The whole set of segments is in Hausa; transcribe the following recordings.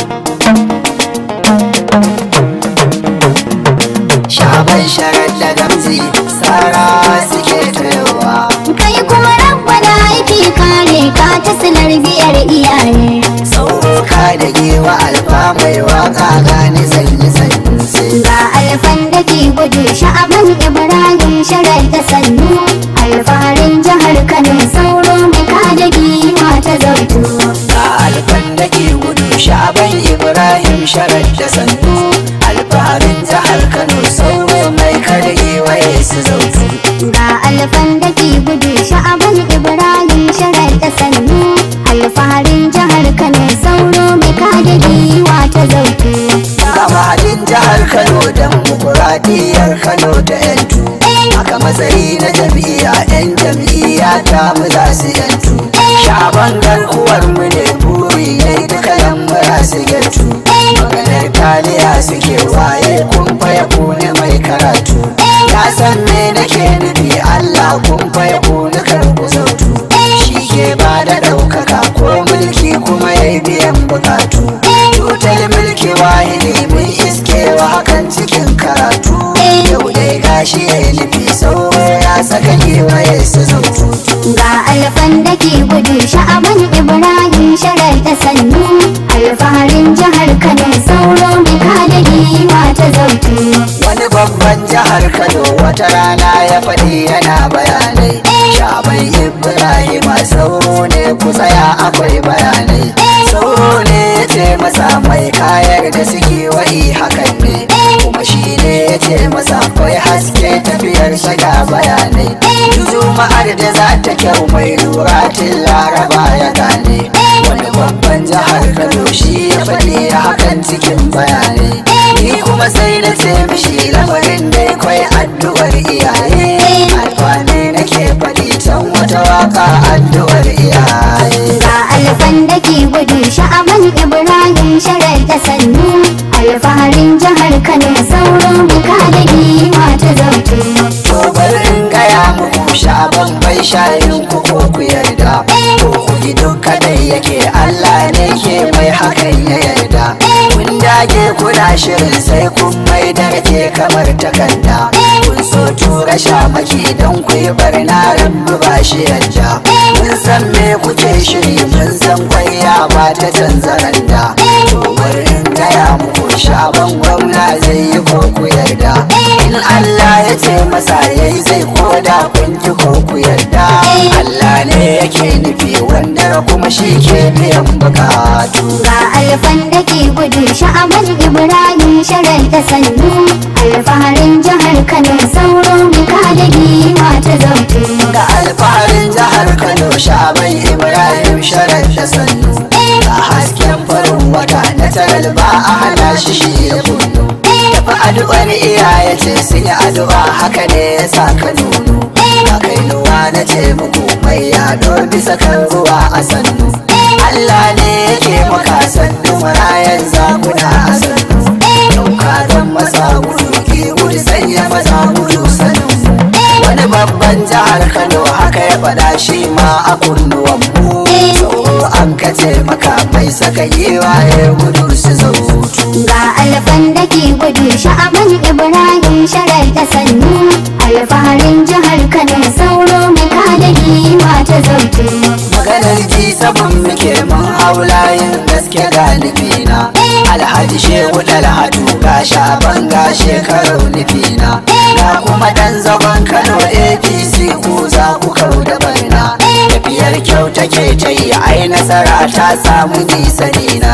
shaban sharar da gamzi tsara suke tayowa kai kuma rabbana yake kare ka ta silar biyar iyaye sauka da gewa alfa mai waka gani sanyi sanyi ga alfan da ke gudu sha'aban ibrahim sharar da sannu alfaharin jihar kano sauro mai kada giwa ta zautu ga alfan da ke gudu shaban ibrahim sharar da sannu alfaharin jihar kano sauro mai karge waye su zautu ga alfan da ke gudu sha'aban ibrahim sharar da sannu alfaharin jihar kano sauro mai kada giwa ta zautu ga mahadin jihar kano don mukuradiyar kano ta yantu aka matsayi na jam'iyya yan jam'iyya ta mu za su yantu shaban garkuwar mu ne buri ne duka yan mura su yantu maganar taliya suke waye kun faya kone mai karatu ya san me nake nufi allah kun faya kone karku zautu shi ke ba da ɗaukaka ko mulki kuma ya biyan bukatu tutar mulki wahidi mun iskewa hakan cikin karatu yau dai gashi ya yi nufi sauro ya saka kewaye su zautu ga alfan da ke gudu sha'aban ibrahim sharar da sannu alfaharin jihar kano sauro mai kada giwa ta zautu wani babban jihar kano wata rana ya faɗi yana bayanai shaban ibrahim sauro ne ku tsaya akwai bayanai sauro ne ya ce masa mai kayar da suke wa'i hakan ne kuma shi ne ya ce masa akwai haske tafiyar shiga bayanai juma'ar da za ta kyau mai lura tun laraba ya gane wani babban jihar kano shi ya faɗi hakan cikin bayanai ni kuma sai na ce mishi lamarin dai kwai addu'ar iyaye alfani nake faɗi can wata waka addu'ar iyaye ga alfan da ke gudu sha'aban ibrahim sharar da sannu alfaharin jihar kano sauro mai kada giwa ta zautu to bari in gaya muku shaban bai shayin ku ko ku yarda ko ku ji duka dai yake Allah ne ke mai hakan ya yarda kun dage kuna shirin sai kun mai da rake kamar takarda kun so tura shamaki don ku yi barna rabbi ba shi yarda mun san me kuke shiri mun san kwaya ba ta canza randa to bari in gaya muku shaban gwamna zai yi ko ku yarda in Allah ya ce masa yayi zai koda kun ji ko ku yarda Allah ne yake nufi wanda kuma shi ke biyan bukatu ga alfan da ke gudu sha'aban ibrahim sharar da sannu alfaharin jihar kano sauro mai kada giwa ta zautu ga alfaharin jihar Kano shaban Ibrahim sharar da sannu ga hasken farin wata na taral ba a hana shi shi ya kunnu tafi addu'ar iyaye ce sun yi addu'a haka ne ya sa ka nuno ga kainuwa na ce muku mai yado bisa kan ruwa a sannu Allah ne yake maka sannu marayan zakuna a sannu dauka don masa gudu ki gudu sanya maza gudu sannu wani babban jihar kano haka ya faɗa shi ma a kunnuwan mu tsoro an kace maka mai saka yewa ya gudu su zautu ga alfan da ke gudu sha'aban ibrahim sharar da sannu alfaharin jihar kano sauro mai kada giwa ta zautu maganar ji sabon muke mun haulayin gaske galibina alhaji shehu dalhatu ga shaban ga shekaru nufina ga kuma dan zagon kano apc ku za ku kau da barna tafiyar kyau take ta yi ai nasara ta samu nisa dina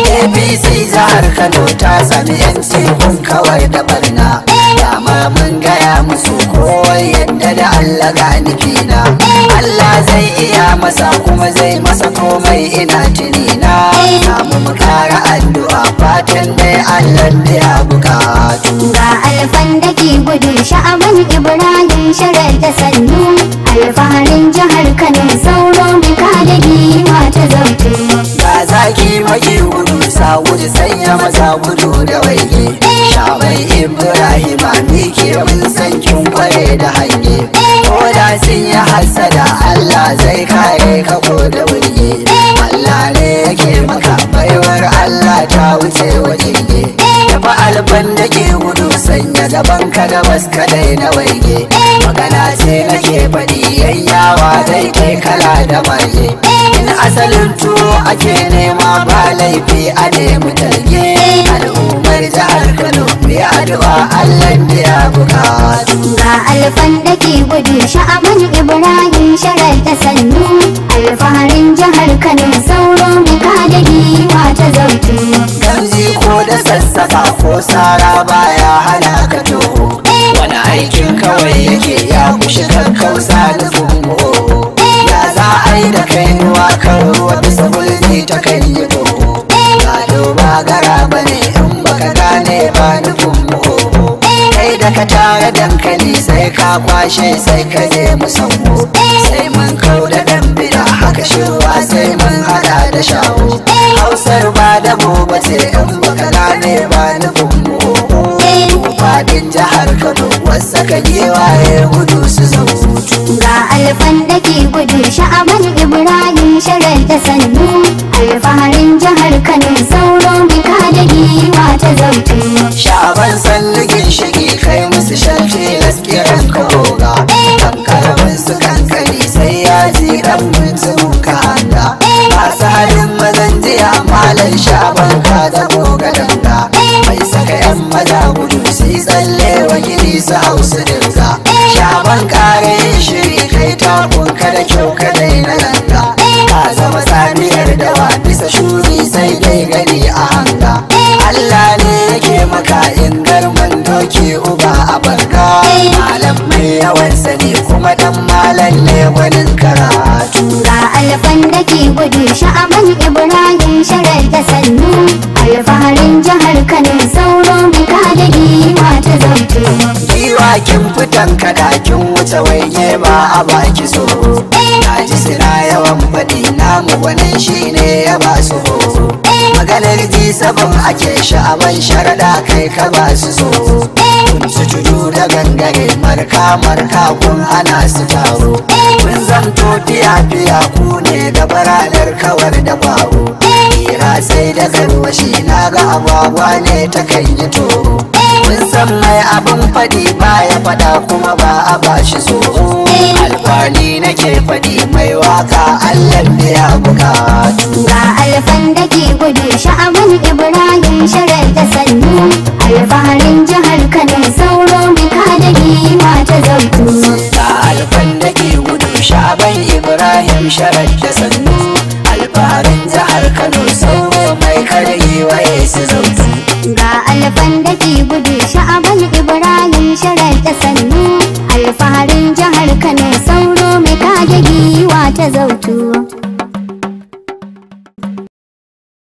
apc jihar kano ta sami yanci kun kawar da barna dama mun gaya musu kowai yadda da allah ga nufina allah zai iya masa kuma zai masa komai ina tunina samu mu kara addu'a fatan dai allah da ya bukatu ga alfan da ke gudu sha'aban ibrahim sharar da sannu alfaharin jihar kano sauro mai kada giwa ta zautu ga zaki maki gudu sa gudu sanya maza gudu da waige shabai ibrahim mike mun san kin kware da hange ko da sun yi hasada allah zai kare ka ko da wurge allah ne yake maka baiwar allah ta gabas kadai na waige magana ce nake faɗi yayyawa dai kai kala da maje in asalin tuwo ake nema ba laifi a nemi talge al'ummar jihar kano mai addu'a allah biya bukatu ga alfan da ke gudu sha'aban ibrahim sharar da sannu alfaharin jihar kano sauro mai kada giwa ta zautu Gamji ko da sassaka ko sara baya hana ka toho wani aikin kawai yake ya kushi kakkausa da fungo ya za a yi da kai ruwa kan ruwa bisa gulbi ta kan yi toho gado ba gara ba ne in baka gane ba nufin mu kai da ka tara dankali sai ka kwashe sai ka je musamman sai mun kau da dan bida haka shirwa sai mun hada da shawo hausar ba da gobe ce in baka gane ba nufin mu fadin jihar kano wasu ka giwaye gudu su zautu ga alfan da ke gudu sha'aban ibrahim sharar da sannu alfaharin jihar kano sauro mai kada giwa ta zautu Sha'aban salligin shigi kai musu shalce laskiran ka goga kan karamin su kankani sai ya ji dan mutum ka hanga masu halin mazan jiya malan sha'aban ka da goga danga mai saka yan maza gudu su yi tsalle wa gini su hausu dinga sha'aban kare shiri kai takun ka da kyau ka daina ganga ka zama saniyar dawa bisa shuri sai dai gani a hanga Allah ne yake maka in garman doki uba a barka malam mai yawan sani kuma dan malam ne gwanin karatu ga alfan da ke gudu sha'aban ibrahim sharar da sannu alfaharin jihar kano sauro mai kada giwa ta zautu giwa kin fitan kada kin wuce waige ba a baki so na ji suna yawan faɗi namu gwanin shine ya ba su ho maganar ji sabon ake sha'aban sharaɗa kai ka ba su so kun su tudu da gangare marka marka kun ana su taro kun zamto fiya fiya ku ne da baranar kawar da bawo hira sai da garwashi na ga agwagwa ne ta kan yi toro kun san mai abin faɗi baya faɗa kuma ba a bashi tsoro alfani nake faɗi mai waka allah biya bukatu ga alfan da ke gudu sha'aban ibrahim sharar da sannu alfaharin jihar kano sauro mai kada giwa ta zautu ga alfan da ke gudu sha'aban ibrahim sharar da sannu alfaharin jihar kano sauro mai kargi waye su zautu ga alfan da ke gudu sha'aban ibrahim sharar da sannu alfaharin jihar kano sauro mai kada giwa ta zautu